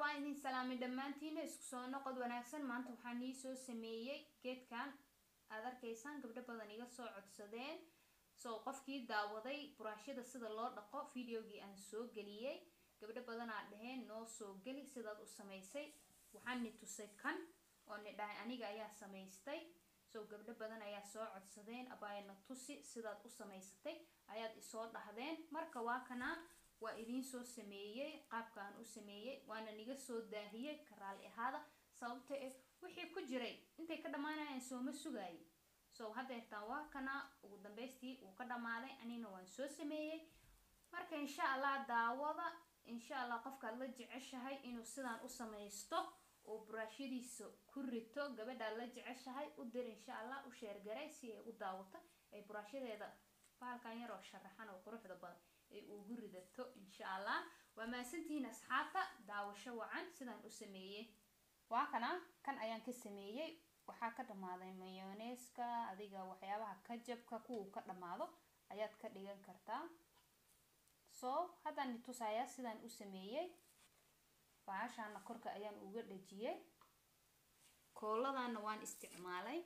waa idin salaamay dhammaantiina isku soo noqod wanaagsan maanta waxaan ii soo sameeyey geedkan aad arkaysaan gabdho badan iga soo codsadeen so qofkii daawaday buraashada sida loo dhaqo videogii aan soo geliyey gabdho badanaa dhaheen noo soo geli sidaad u samaysay waxaan ni tusay kan oo ni dhahay aniga ayaa samaystay so gabdho badan ayaa soo codsadeen abaayna tusi sidaad u samaysatay ayaad isoo dhahdeen marka waa kanaa waa idiin soo sameeyey qaabka aan u sameeyey waana niga soo daahiyey ka raali ahaada sababta eh wixii ku jiray intay ka dhammaanayaan sooma sugaayay so haddeertaan waa kana ugu dambeystii wuu ka dhammaaday anina waan soo sameeyey marka insha allah daawada insha allah qofkaad la jeceshahay inuu sidaan u samaysto oo buraashyadiisa ku rito gabadhaad la jeceshahay u dir insha allah u sheergaray si ay u daawato ay buraashyadeeda baalkan yar oo sharaxan oo quruxda badan ay ugu ridato insha allah waa mahadsantihiin asxaabta daawasho wacan sidaan u sameeyey waa kana kan ayaan ka sameeyey waxaa ka dhammaaday mayoneeska adiga waxyaabaha kajabka kuwa ka dhammaado ayaad ka dhigan kartaa so haddaan itusayaa sidaan u sameeyey baashaana korka ayaan uga dhajiyey kooladana waan isticmaalay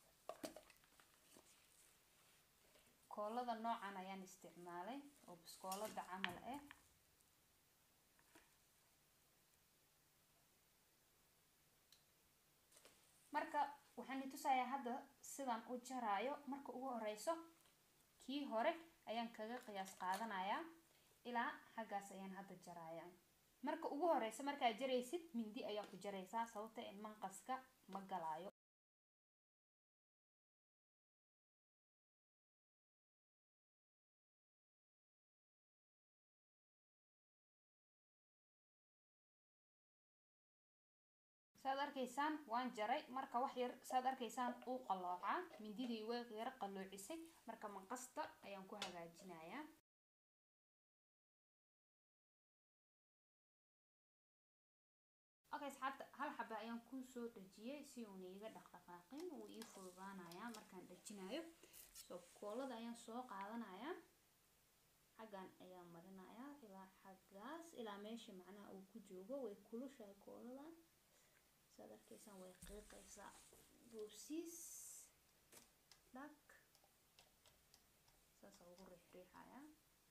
koolada noocan ayaan isticmaalay oo biskoolada camal ah marka waxaan itusayaa hadda sidaan u jaraayo marka ugu horeyso kii hore ayaan kaga qiyaas qaadanayaa ilaa xaggaas ayaan hadda jarayaa marka ugu horeysa markaad jaraysid mindi ayaa ku jaraysaa sababta in manqaska ma galaayo saad arkaysaan waan jaray marka wax yar saad arkaysaan uu qalloocaa mindidii way yaro qalloocisay marka manqasta ayaan ku hagaajinayaa okay asxaabta hal xaba ayaan kusoo dhajiyey si uuna iiga dhaqdhaqaaqin uu ii fududaanayaa markaan dhajinayo so koolada ayaan soo qaadanayaa xaggan ayaan marinayaa ilaa xaggaas ilaa meesha macnaha uu ku joogo way kulushahay kooladan saad arkaysaan way qiiqaysaa boosiis dhag saasa ugu riixriixayaa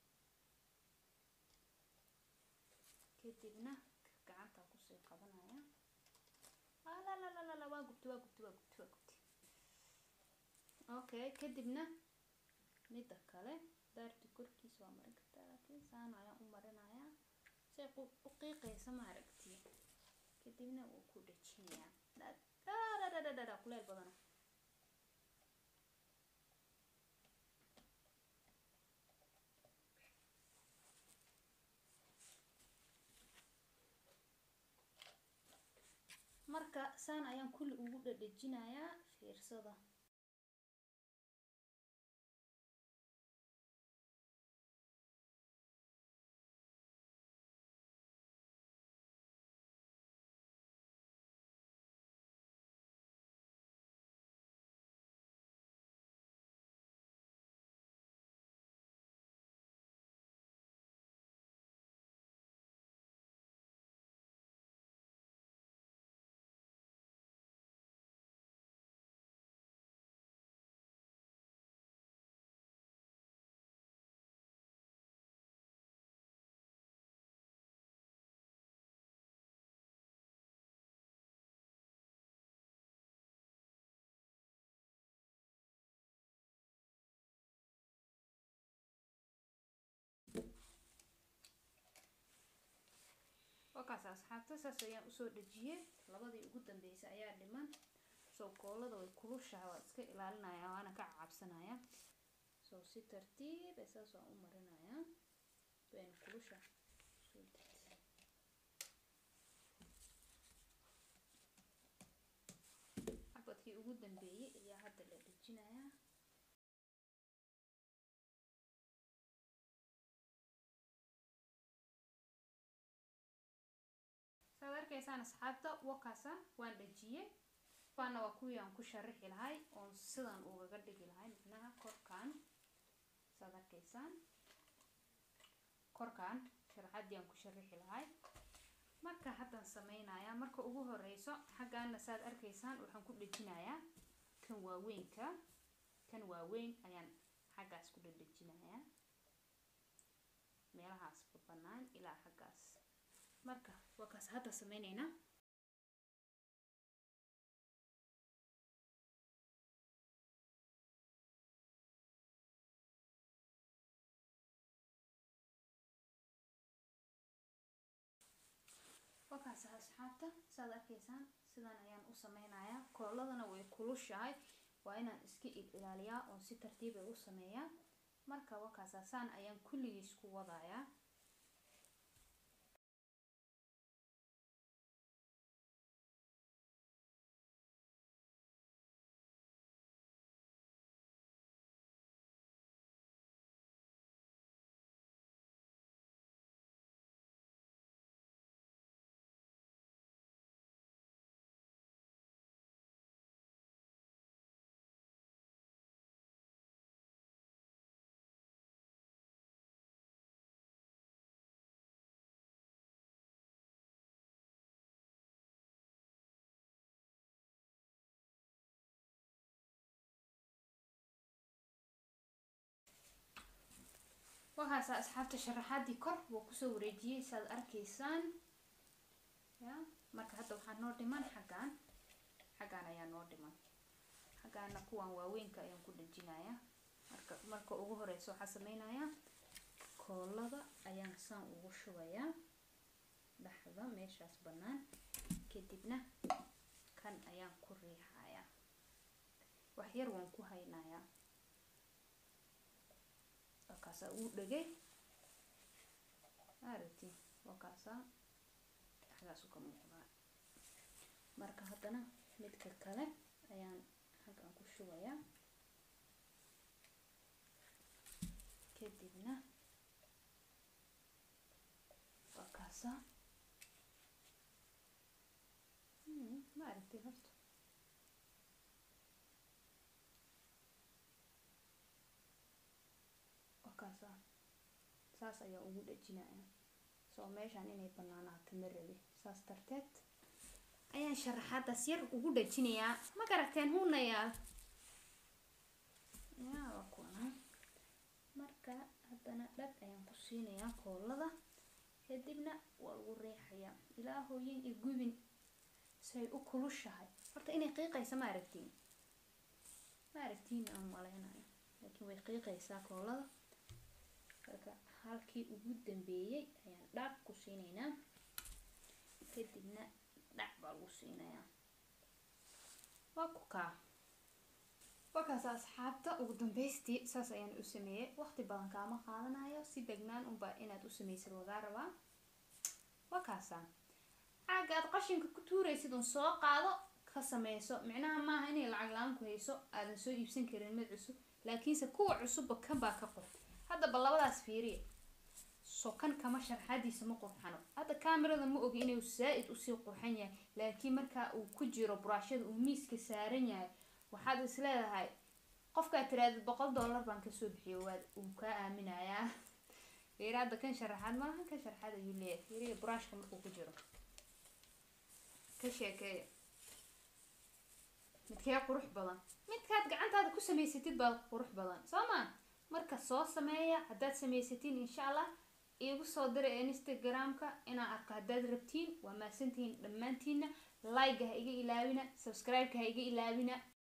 kadibna gacanta kusii qabanaya lalalala waa gubti waa gubti waa gubti waa gubti okay kadibna midda kale daarti korkiisa waa marin kartaa laakiin saan ayaan u marinayaa say u qiiqaysa ma aragti kadibna wuu ku dhajinayaa dhadhadhadhadhadha kuleel badana marka saan ayaan kulli ugu dhadhajinayaa fiirsada wakaas asxaabta saas ayaan usoo dhajiyey labadii ugu dambeysay ayaa dhiman soo koolada way kulushaha waa iska ilaalinaya waana ka cabsanaya soo si tartiib ee saas waan u marinaya wayna kulusha soo degtay xabadkii ugu dambeeyey ayaa hadda la dhajinayaa saad arkaysaan asxaabta wakaasa waan dhajiyey waana waa kuwii aan ku sharaxi lahay oon sidan ugaga dhigi lahay macnaha korkaan saad arkaysaan korkaan sharaxadii aan ku sharaxi lahay marka haddaan sameynayaa marka ugu horeyso xaggaana saad arkaysaan waxaan ku dhejinayaa kan waaweynka kan waaweyn ayaan xaggaas ku dhedhejinayaa meelahaasba bannaan ilaa xaggaas marka waa kaas hadda sameyneynaa wakaas asxaabta saad arkaysaan sidan ayaan u sameynayaa kooladana way kulushahay waa inaan iska ilaaliyaa oon si tartiib ay u sameeyaa marka wakaasa saan ayaan kulligiis ku wadayaa waxaasa asxaabta sharaxaadii kor wuu kusoo wareejiyey saad arkaysaan ya marka hadda waxaa noo dhiman xaggaan xaggaan ayaa noo dhiman xaggaana kuwan waaweynka ayaan ku dhejinayaa marka marka ugu horeysa waxaa sameynayaa koolada ayaan saan ugu shubayaa dhexda meeshaas bannaan kadibna kan ayaan ku riixayaa wax yar waan ku haynayaa wakaasaa uu dhegay aragti wakaasaa xaggaasu ka muuqdaa marka haddana midka kale ayaan xaggan ku shubayaa kadibna wakaasaa ma aragti horta wakaasaa saas ayaa ugu dhejinaya soo meeshaan inay banaanaato ma rabi saas darteed ayaan sharaxaadaas yar ugu dhejinayaa ma garateen hunayaal yaa waa kuwana marka haddana dhag ayaan ku siinayaa koolada kadibna waa lagu riixayaa ilaa hooyin iyo gubin say u kulushahay horta inay qiiqaysa ma aragtiin ma aragtiin aan maleynayo laakiin way qiiqaysaa koolada marka halkii ugu dambeeyey ayaan dhac ku siinaynaa kadibna dhac baa lagu siinayaa waa ku kaa wakaas asxaabta ugu dambeystii saas ayaan u sameeyey waqti badan kaama qaadanayo si degnaan unbaa inaad u samaysid lagaa rabaa wakaasa caaga aad qashinka ku tuuraysid un soo qaado ka sameyso micnaha maaha inay lacag la-aan ku hayso aadan soo iibsan karin mid cusub laakiinse kuwa cusubba kan baa ka qor haddaba labadaas fiiriya soo kan kama sharxadiisa ma qurxano hadda kamerada ma ogi inuu saa-id usii qurxan yahay laakiin markaa uu ku jiro buraashada uu miiska saaran yahay waxaad is leedahay qofkaad tiraadid boqol dollar baan kasoo bixiyo waad uu kaa aaminayaa fiiri hadda kan sharaxaad maaha kan sharaxaad ayuu leeyahay fiiriya buraashka markuu ku jiro ka sheekeeya midkee qurux badan midkaad gacantaada ku samaysatid baa qurux badan soo maa marka soo sameeya haddaad samaysatiin insha allah iigu soo dira instagram-ka inaan arko haddaad rabtiin waa mahadsantihiin dhammaantiina like ha iga ilaawina subscribe-ka ha iga ilaawina